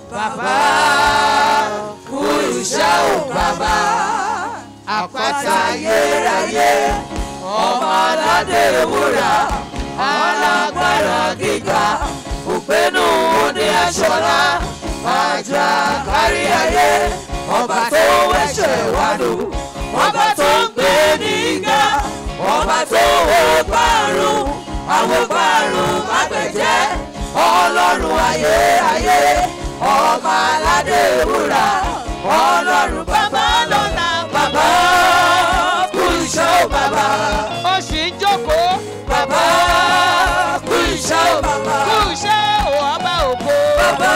bàbá kú iṣẹ́ ò bàbá àpáta ayérayé ọmọ aládé wúrà alágbára gíga òpénú òde aṣọlá àjà kárí ayé ọba tó wẹ̀ṣẹ̀ wádò ọba tó ń gbé nígà ọba tó wó parun àwọn parun mágbẹ̀jẹ́ ọlọ́run ayé ayé ọba aládé wúrà ọlọ́run bàbá lọ́la bàbá kú iṣẹ́ ò bàbá ó sì ń jókòó bàbá kú iṣẹ́ ò bàbá kú iṣẹ́ ò ọba ògo bàbá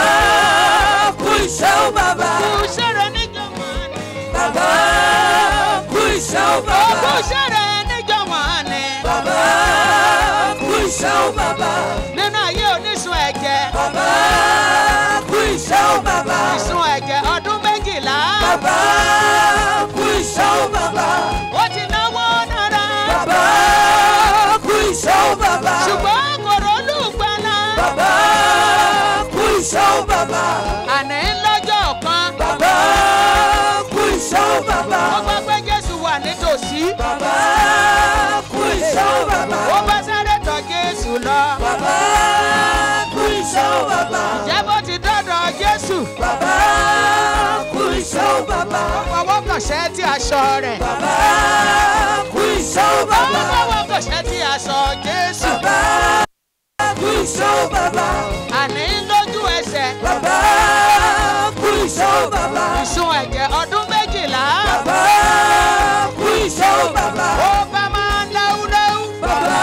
kú iṣẹ́ ò bàbá kú iṣẹ́ rẹ níjọ̀wọ́ ni bàbá kú iṣẹ́ ò ó bàbá kú iṣẹ́ rẹ níjọ̀wọ́ ni bàbá kú iṣẹ́ ò bàbá nínú ayé onísun ẹ̀jẹ̀ bàbá kú iṣẹ́ ò bàbá ìsun ẹ̀jẹ̀ ọdún méjìlá bàbá kú iṣẹ́ ò bàbá ó ti náwó náírà bàbá kú iṣẹ́ ò bàbá ṣùgbọ́n kò rólù gbala bàbá kú iṣẹ́ ò bàbá àní lọ́jọ́ kan bàbá kú iṣẹ́ ò bàbá ó gbọ́ pé Jésù wà nítòsí bàbá kú iṣẹ́ ò bàbá ó bá sáré tọ̀ Jésù lọ bàbá kú iṣẹ́ ò bàbá jẹ́ bó ti dọ́dọ̀ Jésù bàbá kú iṣẹ́ ò bàbá ọwọ́ kànṣẹ́ tí aṣọ rẹ̀ bàbá kú iṣẹ́ ò bàbá ọwọ́ kànṣẹ́ tí aṣọ Jésù bàbá kú iṣẹ́ ò bàbá àní lójú ẹsẹ̀ bàbá kú iṣẹ́ ò bàbá ìsun ẹ̀jẹ̀ ọdún méjìlá bàbá kú iṣẹ́ ò bàbá ó bá máa ń léwúléwú bàbá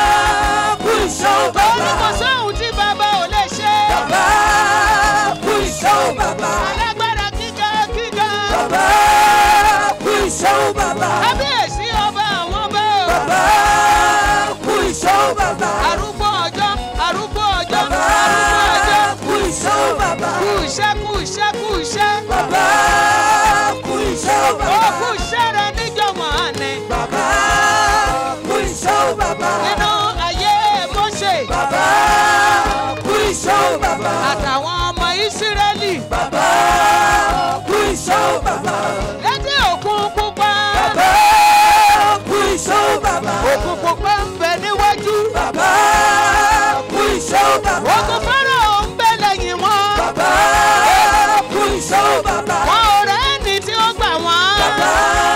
kú iṣẹ́ ò ó ní bàbá kò sóhun tí bàbá ò lè ṣe bàbá kú iṣẹ́ ò bàbá alágbára gíga gíga bàbá kú iṣẹ́ ò bàbá kábíyèsí ọba àwọn ọba o. bàbá kú iṣẹ́ ò bàbá arúgbó ọjọ́ arúgbó ọjọ́ bàbá arúgbó ọjọ́ kú iṣẹ́ ò bàbá kú iṣẹ́ kú iṣẹ́ kú iṣẹ́ bàbá kú iṣẹ́ ò ó bàbá kú iṣẹ́ rẹ níjọ̀mọ́ ni bàbá kú iṣẹ́ ò bàbá nínú ayé Mósè bàbá kú iṣẹ́ ò bàbá àtàwọn ọmọ Ísírẹ́lì bàbá kú iṣẹ́ ò bàbá létí òkun pupa bàbá kú iṣẹ́ ò bàbá òkun pupa ń bẹ níwájú bàbá kú iṣẹ́ ò bàbá òkun Fáráò ń bẹ lẹ́yìn wọn bàbá kú iṣẹ́ ò bàbá wọn ò rẹ́ni tí ó gbà wọ́n bàbá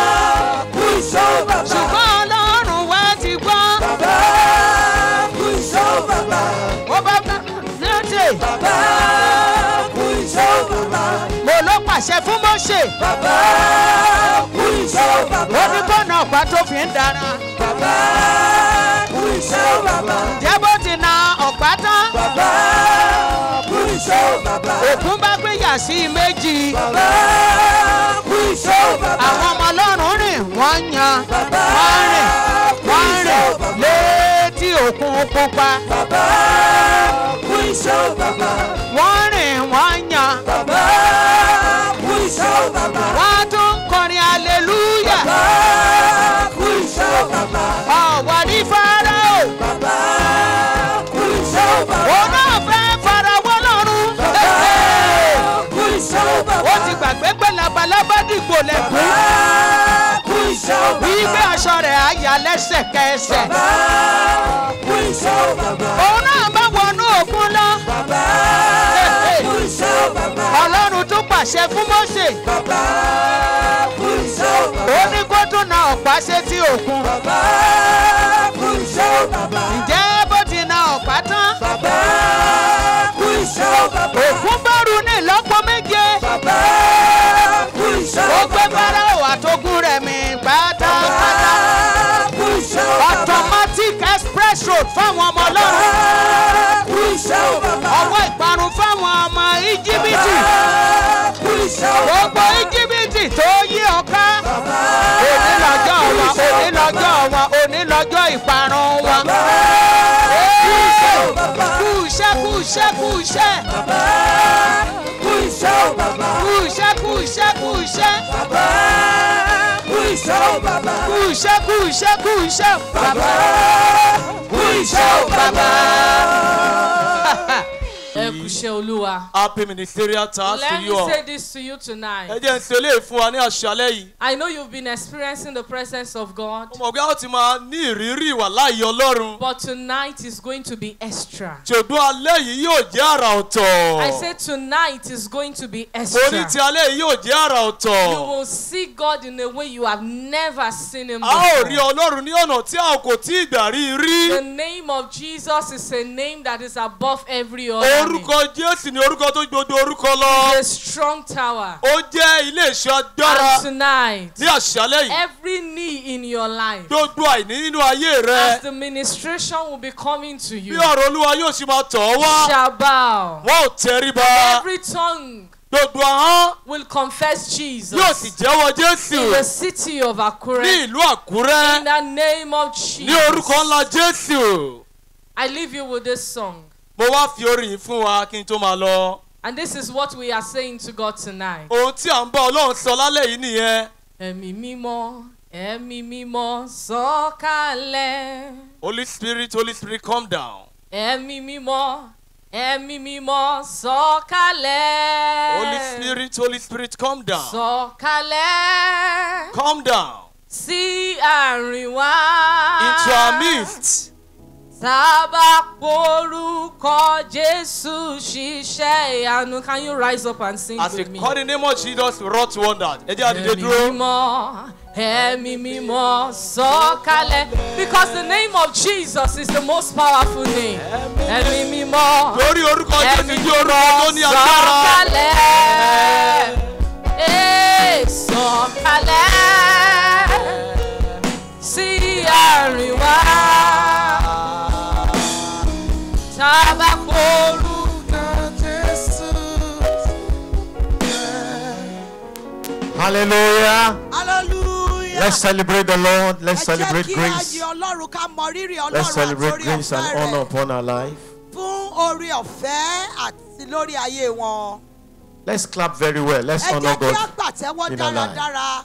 kú iṣẹ́ ò bàbá ṣùgbọ́n Ọlọ́run wá ti gbọ́ bàbá kú iṣẹ́ ò bàbá ó bá bá létí bàbá kú iṣẹ́ ò bàbá mo ló pàṣẹ fún Mósè. bàbá kú iṣẹ́ ò bàbá ó ní bọ́ọ̀nà ọ̀pá tó fi ń dára. bàbá kú iṣẹ́ ò bàbá jẹ́ bó ti na ọ̀pá tán. bàbá kú iṣẹ́ ò bàbá òkun bá gbéyà sí i méjì. bàbá kú iṣẹ́ ò bàbá àwọn ọmọ ọlọ́run rìn wọ́n yan. bàbá wọ́n rìn kú wọ́n iṣẹ́ ò rìn bàbá létí òkun pupa. bàbá kú iṣẹ́ ò bàbá wọ́n rìn wọ́n yan. bàbá kú iṣẹ́ ò bàbá wọ́n tún kọrin aleluya. bàbá kú iṣẹ́ ò bàbá ọ̀wọ́ ní Fáráò. bàbá kú iṣẹ́ ò bàbá òun náà fẹ́ farawọ́ lọ́rùn. bàbá kú iṣẹ́ ò bàbá ó ti gbàgbé pé labalábá dìgbò lẹ́kùn. bàbá kú iṣẹ́ ò bí bàbá gbé aṣọ rẹ̀ á yà lẹ́sẹ̀kẹsẹ̀. bàbá kú iṣẹ́ ò bàbá òun náà bá wọnú òkun lọ. bàbá kú iṣẹ́ ò bàbá ọlọ́run tún pàṣẹ fún Mósè. bàbá kú iṣẹ́ ò bàbá ó ní kó tún na ọ̀pá sétí òkun. bàbá kú iṣẹ́ ò bàbá ǹjẹ́ bó ti na ọ̀pá tán. bàbá kú iṣẹ́ ò bàbá òkun bọ́ọ̀rù ní ìlọ́po méje. bàbá kú iṣẹ́ ó ò gbé bàbá Fáráò àtogún rẹ̀ mì pátápátá. bàbá kú iṣẹ́ ò bàbá automatic express road fáwọn ọmọ ọlọ́run. bàbá kú iṣẹ́ ò bàbá ọwọ́ ìparun fáwọn ọmọ íjíbítì. bàbá kú iṣẹ́ ò gbogbo bàbá íjíbítì tó yí ọká. bàbá òní lọ́jọ́ kú wọn iṣẹ́ ò òní lọ́jọ́ wọn òní lọ́jọ́ ìparun wọn. bàbá kú iṣẹ́ ò bàbá kú iṣẹ́ kú iṣẹ́ kú iṣẹ́ bàbá kú iṣẹ́ ò bàbá kú iṣẹ́ kú iṣẹ́ kú iṣẹ́ bàbá kú iṣẹ́ ò bàbá kú iṣẹ́ kú iṣẹ́ kú iṣẹ́ bàbá kú iṣẹ́ ò bàbá. ẹ kú iṣẹ́ olúwa. Happy ministerial task Let to me you all. say this to you Ẹ tonight. jẹ́ ń ṣe eléyìí fún wa ní àṣálẹ́ yìí. I know you've been experiencing the presence of God, Mo mọ̀ pé a ó ti máa ní ìrírí ìwà láàyè Ọlọ́run. but tonight is going to be extra. Ṣùgbọ́n alẹ́ yìí yóò jẹ́ àrà ọ̀tọ̀. I said tonight is going to be Mo ní extra. ti alẹ́ yìí yóò jẹ́ àrà You ọ̀tọ̀. will see God in a way you have never seen Him A ó rí before. Ọlọ́run ní ọ̀nà tí a kò tí ì gbà rí The rí. name of Jesus is a name that is above every other name. Orúkọ Jésù ni orúkọ tó gbogbo orúkọ lọ. A strong tower. Ó jẹ́ ilé ìṣọ́ agbára And tonight, ní àṣálẹ́ yìí. every need in your life, Gbogbo àìní nínú ayé as rẹ. the ministration will be coming to Bí you, ọ̀rọ̀ Olúwa yóò ṣe máa tọ̀ ọ́ wá. shall bow. Wọ́n ò tẹríba. Every tongue Gbogbo ahọ́n will confess yóò sì Jesus jẹ́wọ́ in the Jésù city of ní Akure. ìlú Àkúrẹ́ In the name of ní orúkọ Jesus. ńlá Jésù. I leave you with this song. Mo wá fi orin yìí fún wa kí n tó máa lọ. And this is what we are saying to God tonight. Ohun tí à ń bá Ọlọ́run sọ lálẹ́ yìí nìyẹn. Ẹ̀mí mímọ́, ẹ̀mí mímọ́ sọ̀kalẹ̀. Holy Spirit, Holy Spirit, calm down. Ẹ̀mí mímọ́, ẹ̀mí mímọ́ sọ̀kalẹ̀. Holy Spirit, Holy Spirit, calm down. Sọ̀kalẹ̀. Calm down Sí àárín wa. into our midst. Sábà porúkọ Jésù ṣiṣẹ́ ìyanu. Can you rise up and sing As we with me? call the name of Jesus, wrought wonders. Ẹ jẹ́ àdìde Ẹ̀mí dúró. mímọ́, ẹ̀mí mímọ́ sọ̀kalẹ̀. Because the name of Jesus is the most powerful name. Ẹ̀mí mímọ́, Lórí orúkọ Jésù ẹ̀mí jẹ́ orúkọ tó ní mímọ́ agbára. sọ̀kalẹ̀. Ee, sọ̀kalẹ̀ sí àárín wa. Tábà porúkọ Jésù. Hallelujah. hallelujah. Let's celebrate the Lord. Let's ẹ jẹ́ celebrate kí a grace. yin ọlọ́run ká mọ rírì Let's ọlọ́run celebrate àtòrí grace and ọ̀fẹ́ honor rẹ̀ upon our life. fún orí ọ̀fẹ́ àti lórí ayé wọn. Let's clap very well. Let's ẹ honor jẹ́ kí a God. pàtẹ́wọ́ in our life. dáradára.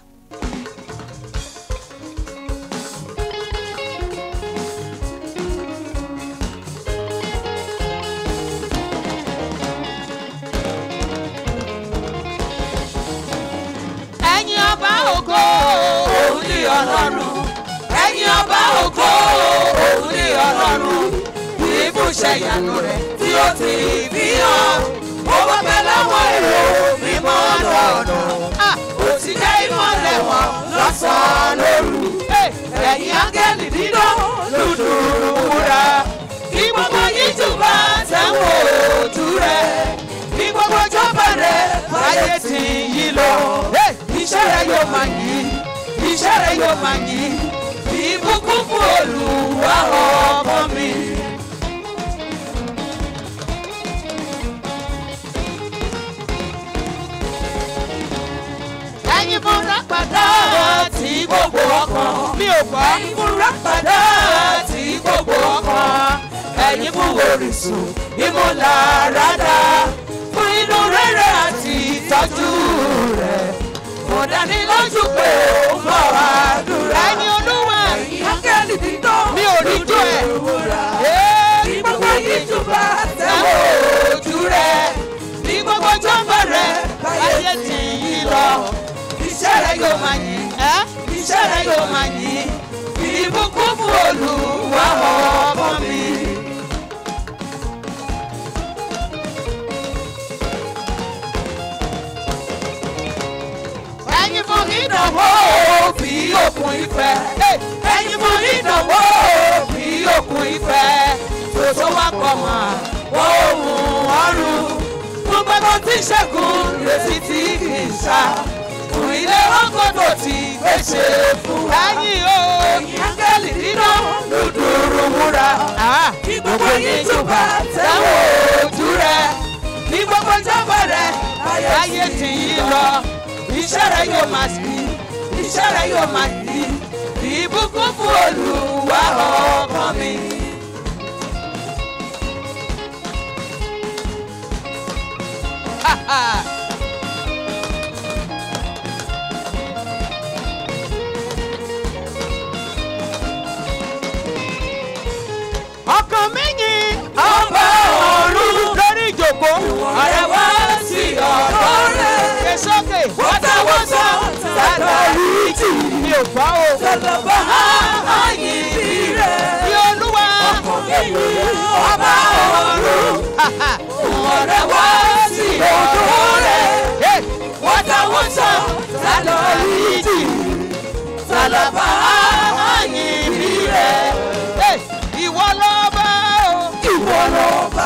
Ẹ̀yin ọba ògo, òun ni ọlọ́run. Ẹ̀yin ọba ògo, òun ni ọlọ́run. Ibùsẹ̀ ìyanu rẹ̀ tí ó ti fi hàn. Ó wá bẹ láwọn èrò mímọ́ lọ́nà. Ó ti jẹ́ ìmọ̀lẹ̀ wọn lọ́sàn-án lóru. Ẹ̀yin áńgẹ́lì dídán lùdùrù wúrà. Kí gbogbo yín túbà tẹ̀wọ̀n ojú rẹ̀. Kí gbogbo jọba rẹ̀ báyé ti yí lọ. Iṣẹ́ rẹ̀ yóò máa yí. Iṣẹ́ rẹ̀ yóò máa yí. Ìbùkún fún Olúwa ọmọ mi. Ẹyin múra padà tí gbogbo ọkàn. Mi ò gbọ́. Ẹyin múra padà tí gbogbo ọkàn. Ẹyin mú orísun ìmúláradá. Fún inú rere àti ìtọ́jú rẹ̀. Mo dání lójú pé ó ń bọ̀ wá dúrà. Ẹyin olúwa. Ẹyin ángẹ́lì dídán. Mi ò rí jó ẹ̀. Ní gbogbo yìí túbà tẹ̀wọ̀ ojú rẹ̀. Ní gbogbo jọ́mbà rẹ̀ báyé ti yí lọ iṣẹ́ rẹ̀ yóò máa yìn. iṣẹ́ rẹ̀ yóò máa yìn. ìbùkún fún olúwa ọmọ mi. ẹ̀yin fún ìdánwò fi òkun ìfẹ́. ẹ̀yin fún ìdánwò fi òkun ìfẹ́. tòótọ́ wá pọ̀ mọ́ ohun ọ̀run. fún gbogbo tí ṣẹ́gun retí tí kì í ṣá fún ilé ọgọ́dọ̀ tí gbèsè fún wa. ẹ̀yin o. ẹ̀yin áńgẹ́lì nínú dúdúrú múra. kí gbogbo yín túbà tẹ́wọ̀ ojú rẹ̀. ní gbogbo ìjọba rẹ̀ ayé ti yí lọ. iṣẹ́ rẹ̀ yóò máa sí. iṣẹ́ rẹ̀ yóò máa sí. ìbùkún fún olúwa ọkàn mi. Ha ha. ọkàn mi yìn ọba ọ̀run lórí ìjòkó gbọ́ o. Tọ́lọ́bà àyìnbí rẹ̀. Bí olúwa. Ọba ọ̀run. Ọ̀rẹ́ wá sí ọ̀dọ́ rẹ̀. Hey! Wọ́n táwọn tán sálọ ìdí. Tọ́lọ́bà àyìnbí rẹ̀. Hey! Ìwọ lọ́ba o. Ìwọ lọ́ba.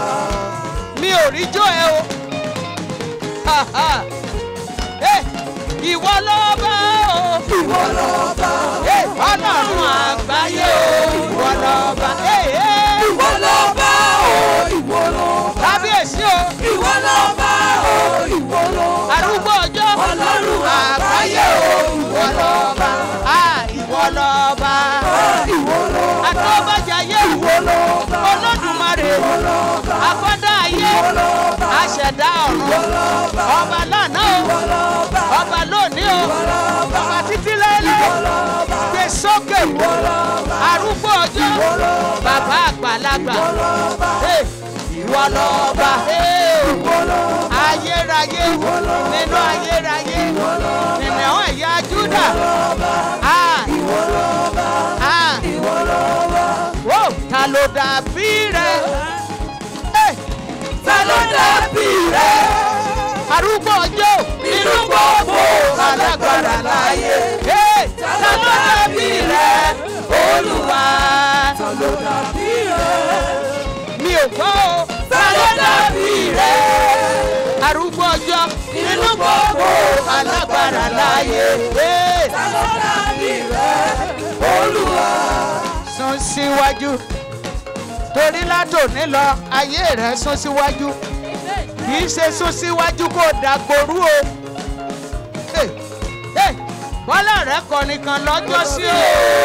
Mi ò rí jó ẹ o. Ha, ha. Hey! Ìwọ lọ́ba o. Ìwọ lọ́ba. Hey! Ọlọ́run àgbáyé o. Ìwọ lọ́ba. Hey, hey! Ìwọ lọ́ba o. Ìwọ lọ́ba. Kábíyèsí o. Ìwọ lọ́ba o. Ìwọ lọ́ba. Arúgbó ọjọ́. Ọlọ́run àgbáyé o. Ìwọ lọ́ba. Ah! Ìwọ lọ́ba. Ìwọ lọ́ba. Àtọ́bàjáyé. Ìwọ lọ́ba. Olódùmarè. Ìwọ lọ́ba. Akọ́dá ayé. Ìwọ lọ́ba. Aṣẹ̀dá ọ̀run. Ìwọ lọ́ba. Ọba lánàá o. Ìwọ lọ́ba. Ọba lónìí o. Ìwọ lọ́ba. Ọba títí lẹ́lẹ́. Ìwọ lọ́ba. Gbé sókè. Ìwọ lọ́ba. Arúgbó ọjọ́. Ìwọ lọ́ba. Bàbá àgbàlagbà. Ìwọ lọ́ba. Hey! Ìwọ lọ́ba. Hey! Ìwọ lọ́ba. Ayérayé. Ìwọ lọ́ba. Nínú ayérayé. Ìwọ lọ́ba. Nínú àwọn ẹ̀yà Júdà. lọ́ba. Ah! Ìwọ lọ́ba. Ah! Ìwọ lọ́ba. Wó! Ta ló dàbí rẹ̀? Hey! Ta ló dàbí rẹ̀? Arúgbó ọjọ́. Nínú gbogbo alágbára láyé. Hey! Ta ló dàbí rẹ̀? Olúwa. Ta ló dàbí rẹ̀? Mi ò gbọ́ o. Ta ló dàbí rẹ̀? Arúgbó ọjọ́. Nínú gbogbo Alágbára láyé. Hey! Ta ló dàbí rẹ̀? Olúwa. Sún síwájú. Torí látòní lọ, ayé rẹ̀ sún síwájú. Kì í ṣe sún síwájú kó dàgbòrú o. Hey! Hey! Bọ́lá rẹ̀ kọrin kan lọ́jọ́ sí o.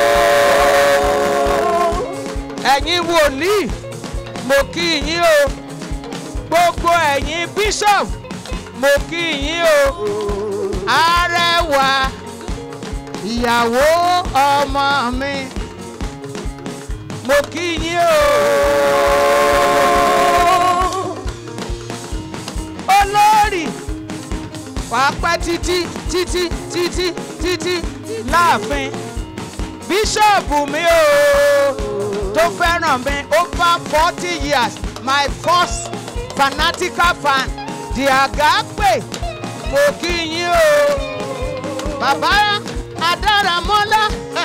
Ẹ̀yin wòlíì, mo kí yín o. Gbogbo ẹ̀yin bíṣọ̀pù, mo kí yín o. Arẹwà ìyàwó ọmọ mi mo kí yín o. olórí wàá pẹ́ títí títí títí títí láàfin bíṣọ̀bù mi o tó fẹ́ràn mi over forty years my first fanatical fan di àgápè mo kí yín o. bàbá adáramọ́lá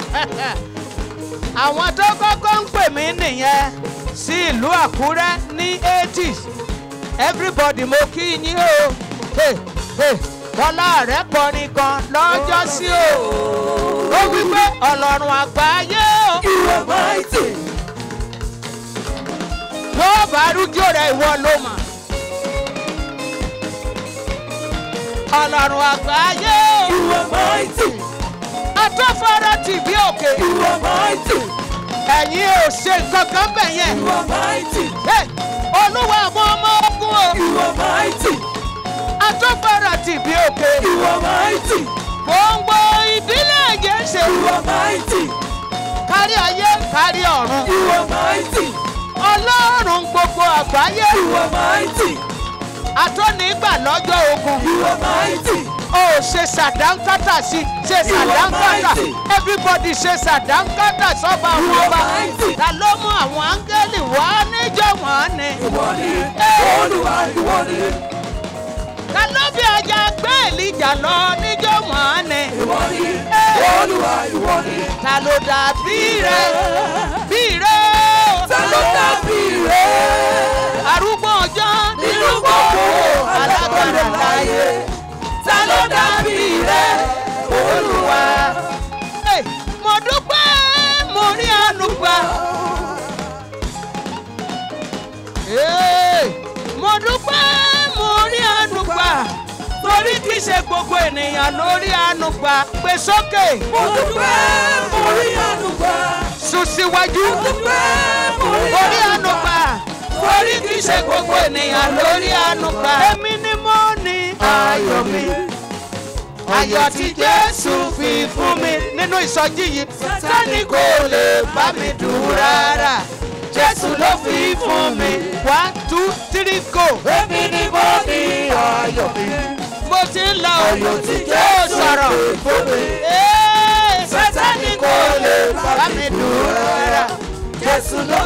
àwọn tó kọ́kọ́ ń pè mí nìyẹn sí ìlú àkúrẹ́ ní 80s everybody mo kí yín o Hey, hey, bọ́lá rẹ̀ kọrin kan lọ́jọ́ sí o ó wí pé ọlọ́run àgbáyé o You are mighty. yóò bá rújó rẹ̀ ìwọ ló mà ọlọ́run àgbáyé o You are mighty. atọ́fọ́rọ́ tì bí òkè You are mighty. ẹ̀yin ò ṣe nǹkan kan bẹ̀ yẹn. You are mighty. Hey, olúwa àwọn ọmọ ogun o You are mighty. atọ́fọ́rọ́ tì bí òkè You are mighty. gbòǹgbò ìdílé ẹ̀jẹ̀ ń ṣe You are mighty. kárí ayé kárí ọ̀run You are mighty. ọlọ́run gbogbo àgbáyé You are mighty. atọ́nigbà lọ́jọ́ ogun You are mighty. ó ṣe sàdánkátà sí ṣe You are sàdánkátà mighty. everybody ṣe sàdánkátà sọ́ba You àwọn are ọba mighty. ta ló mú àwọn áńgẹ́lì wá níjọ́ wọ́n ni Ìwọ ni Olúwa ìwọ ni. ta ló fi ọjà gbé èlìjà lọ níjọ́ wọ́n ni Ìwọ ni Olúwa ìwọ ni. ta ló dàbí rẹ bí rẹ o. Ta ló dàbí rẹ̀? arúgbó ọjọ́ Nínú gbogbo alágbára láyé. Ta ló dàbí rẹ̀? Olúwa. Hey, mo dúpẹ́ mo rí àánú gbà. Hey, mo dúpẹ́ mo rí àánú gbà. torí kì í ṣe gbogbo ènìyàn ló rí àánú gbà. gbé sókè Mo dúpẹ́ mo rí àánú gbà. sún síwájú. Mo dúpẹ́ mo rí mo rí àánú àánú gbà. torí kì í ṣe gbogbo ènìyàn ló rí àánú gbà. èmi ni mo ní ayọ̀ mi. ayọ̀ tí jésù fi fún mi nínú ìsọjí yìí sátani kò lè bá mi dùn rárá jésù ló fi fún mi one two three go. Èmi ni mo ní ayọ̀ mi. mo ti ń lọ Ayọ̀ tí ó Jésù sọ̀rọ̀ fi fún mi. Ee, bá mi dúró rà jésù ló